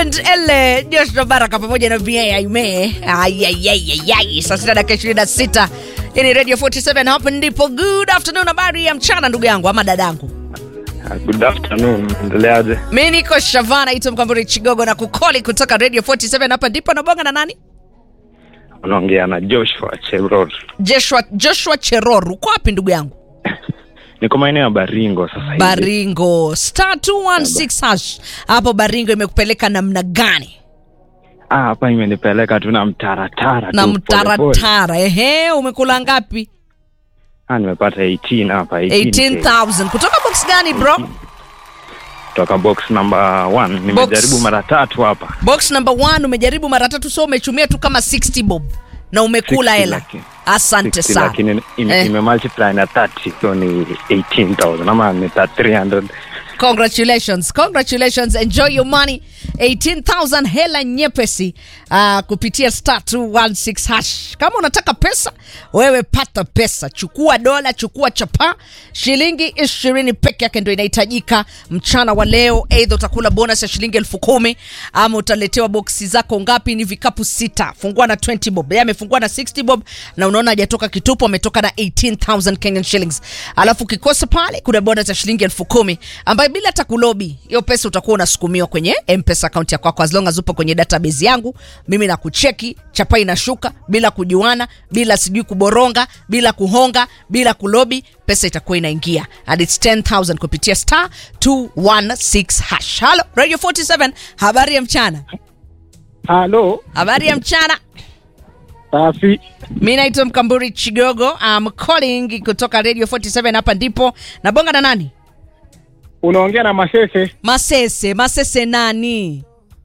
Raymond L Joshua Baraka pamoja na VA Aime. Ayayayayay, saa sita dakika ishirini na sita. Hii ni Radio 47 hapa ndipo. Good afternoon, habari ya mchana ndugu yangu ama dadangu. Good afternoon, endeleaje? Mi niko Shavana ito Mkamburi Chigogo na kukoli kutoka Radio 47 hapa ndipo nabonga na nani? Unaongea na Joshua Cheror. Joshua, Joshua Cheror. Uko wapi ndugu yangu? Niko maeneo ya Baringo sasa hivi. Baringo. Star 216 hash. Hapo Baringo imekupeleka namna gani? Ah, hapa imenipeleka tu na mtaratara Na tu, pole pole. mtaratara. Ehe, umekula ngapi? Ah, nimepata 18 hapa 18. 18,000. Kutoka box gani bro? Kutoka box number 1. Nimejaribu mara tatu hapa. Box number 1 umejaribu mara tatu so umechumia tu kama 60 bob na umekula 60 hela. laki- Asante 60 sana. Lakini ime, Eh. ime multiply na 30 so ni 18,000 ama ni 300. Congratulations, congratulations, enjoy your money. 18,000 hela nyepesi uh, kupitia star 216 hash. Kama unataka pesa, wewe pata pesa, chukua dola, chukua chapa, shilingi ishirini peke yake ndio inahitajika mchana wa leo. Aidha utakula bonus ya shilingi elfu kumi ama utaletewa boksi zako ngapi? Ni vikapu sita, fungua na 20 bob. Yeye amefungua na 60 bob na unaona hajatoka kitupo, ametoka na 18,000 Kenyan shillings. Alafu ukikosa pale, kuna bonus ya shilingi elfu kumi ambayo bila hata kulobi, hiyo pesa utakuwa unasukumiwa kwenye M-Pesa account yako kwako, as long as upo kwenye database yangu. Mimi na kucheki chapa inashuka bila kujuana, bila sijui kuboronga, bila kuhonga, bila kulobi, pesa itakuwa inaingia and it's 10000 kupitia star 216 hash. Halo Radio 47, habari ya mchana. Halo, Habari ya mchana. safi. Mi naitwa Mkamburi Chigogo. I'm calling kutoka Radio 47 hapa ndipo. Nabonga na nani? Unaongea na Masese. Masese. Masese nani?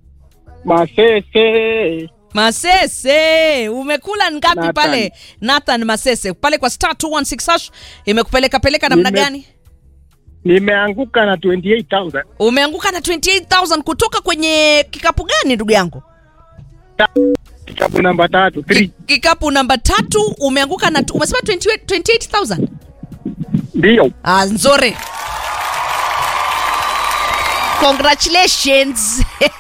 Masese. Masese, umekula ngapi Nathan. pale? Nathan Masese pale kwa star 216 hash imekupeleka peleka namna Nime- gani? Nimeanguka na 28,000. Umeanguka na 28000 kutoka kwenye kikapu gani ndugu yangu? Ta- Kitabu namba tatu. Ki- Three. Kikapu namba tatu umeanguka na umesema 28 28000. Ndio. Ah, nzuri. Congratulations.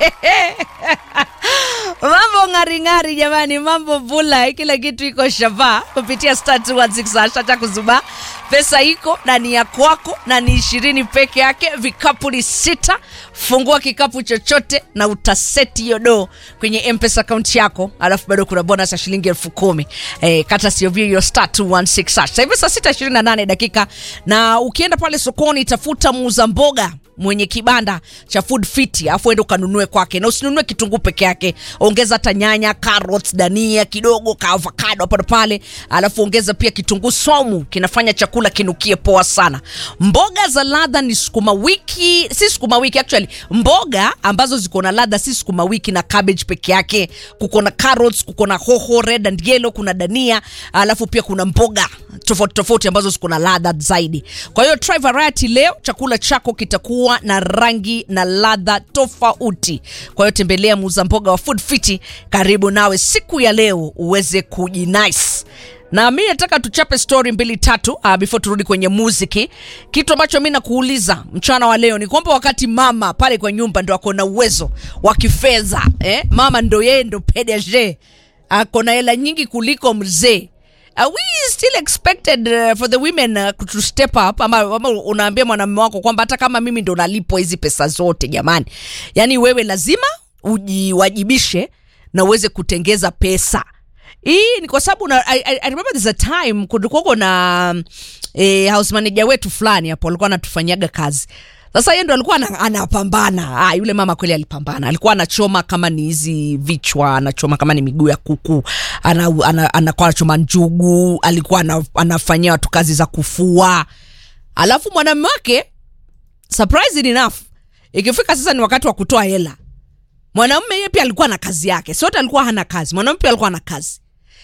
mambo ng'aring'ari jamani, mambo bula, kila kitu iko shava kupitia star 216 hash. Acha kuzuba, pesa iko na ni ya kwako na ni ishirini peke yake. Vikapu ni sita. Fungua kikapu chochote na utaseti hiyo do kwenye mpesa akaunti yako, alafu bado kuna bonus ya shilingi elfu kumi eh, kata sio vio hiyo star 216 hash. Sasa hivi saa sita ishirini na nane dakika, na ukienda pale sokoni tafuta muuza mboga mwenye kibanda cha food fit afu ende ukanunue kwake na usinunue kitunguu peke yake ongeza hata nyanya carrots dania kidogo ka avocado hapo na pale alafu ongeza pia kitunguu somu kinafanya chakula kinukie poa sana mboga za ladha ni sukuma wiki si sukuma wiki actually mboga ambazo ziko na ladha si sukuma wiki na cabbage peke yake kuko na carrots kuko na hoho red and yellow kuna dania alafu pia kuna mboga tofauti tofauti ambazo ziko na ladha zaidi kwa hiyo try variety leo chakula chako kitakuwa na rangi na ladha tofauti kwa hiyo tembelea muuza mboga wa food fiti karibu nawe siku ya leo uweze kujinice na mi nataka tuchape story mbili tatu uh, before turudi kwenye muziki kitu ambacho mi nakuuliza mchana wa leo ni kwamba wakati mama pale kwa nyumba ndo ako na uwezo wa kifedha eh? mama ndo yeye ndo pdg ako na hela nyingi kuliko mzee Are we still expected uh, for the women uh, to step up ama, ama unaambia mwanamume wako kwamba hata kama mimi ndo nalipwa hizi pesa zote jamani yaani wewe lazima ujiwajibishe na uweze kutengeza pesa hii ni kwa sababu na- I, I, I remember there's a time kulikuwako na eh, house manager wetu fulani hapo alikuwa anatufanyaga kazi sasa yeye ndo alikuwa ana- anapambana ah, yule mama kweli alipambana alikuwa anachoma kama ni hizi vichwa anachoma kama ni miguu ya kuku ana, ana, anakuwa anachoma njugu alikuwa ana, anafanyia watu kazi za kufua alafu mwanamume wake surprising enough ikifika sasa ni wakati wa kutoa hela mwanamume yeye pia alikuwa na kazi yake sote alikuwa hana kazi mwanamume pia alikuwa na kazi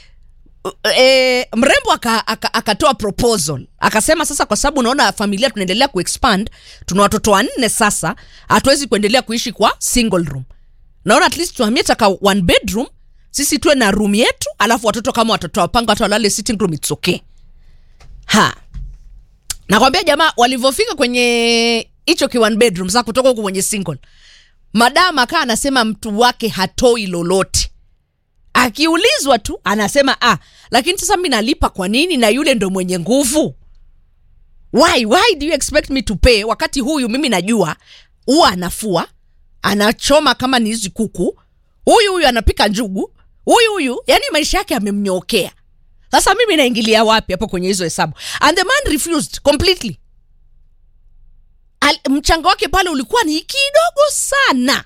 e, mrembo akatoa aka, akatoa proposal akasema sasa kwa sababu unaona familia tunaendelea kuexpand tuna watoto wanne sasa hatuwezi kuendelea kuishi kwa single room naona at least tuhamie taka one bedroom sisi tuwe na room yetu alafu watoto kama watoto wapanga hata walale sitting room it's okay ha nakwambia jamaa walivyofika kwenye hicho ki one bedroom sasa kutoka huku kwenye single madam akaa anasema mtu wake hatoi lolote akiulizwa tu anasema ah lakini sasa mi nalipa kwa nini na yule ndo mwenye nguvu why why do you expect me to pay wakati huyu mimi najua huwa anafua anachoma kama ni hizi kuku huyu huyu anapika njugu huyu huyu yani maisha yake amemnyookea sasa mimi naingilia wapi hapo kwenye hizo hesabu and the man refused completely Al, mchango wake pale ulikuwa ni kidogo sana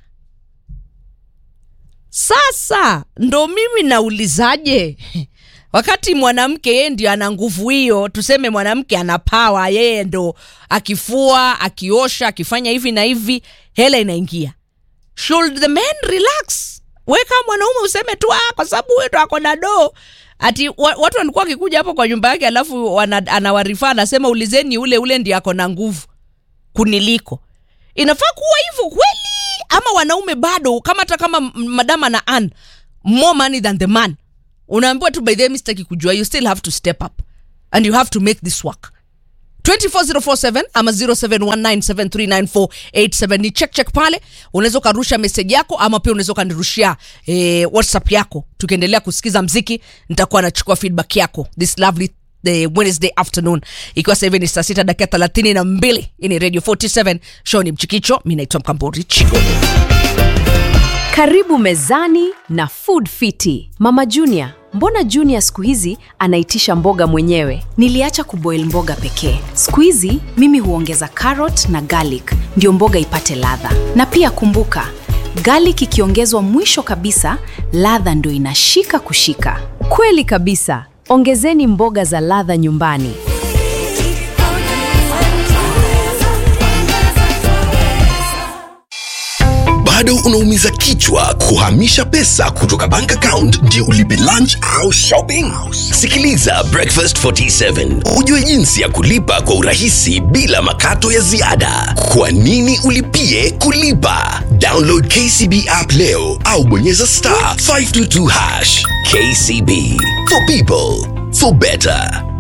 sasa ndo mimi naulizaje wakati mwanamke yeye ndio ana nguvu hiyo tuseme mwanamke ana pawa yeye ndo akifua akiosha akifanya hivi na hivi hela inaingia should the men relax weka mwanaume useme tu ah, kwa sababu huyo ndo ako na doo ati wa, watu walikuwa wakikuja hapo kwa nyumba yake alafu wana- anawarifaa anasema ulizeni ule ule ndio ako na nguvu kuniliko inafaa kuwa hivyo kweli ama wanaume bado kama hata kama m- madam ana an more money than the man unaambiwa tu by the way, mi sitaki kujua you still have to step up and you have to make this work 24047 ama 0719739487 ni check check pale unaweza ukarusha meseji yako ama pia unaweza ukanirushia eh, whatsapp yako tukiendelea kusikiza mziki nitakuwa nachukua feedback yako this lovely the wednesday afternoon ikiwa sasa hivi ni saa sita dakika thelathini na mbili hii ni radio 47 show ni mchikicho mi naitwa mkambori chigo Karibu mezani na Food Fiti. Mama Junior, mbona Junior siku hizi anaitisha mboga mwenyewe? Niliacha kuboil mboga pekee. Siku hizi mimi huongeza carrot na garlic ndio mboga ipate ladha. Na pia kumbuka, garlic ikiongezwa mwisho kabisa, ladha ndio inashika kushika. Kweli kabisa. Ongezeni mboga za ladha nyumbani. bado unaumiza kichwa kuhamisha pesa kutoka bank account ndio ulipe lunch au shopping sikiliza breakfast 47 ujue jinsi ya kulipa kwa urahisi bila makato ya ziada kwa nini ulipie kulipa download kcb app leo au bonyeza star 522 hash kcb for people for better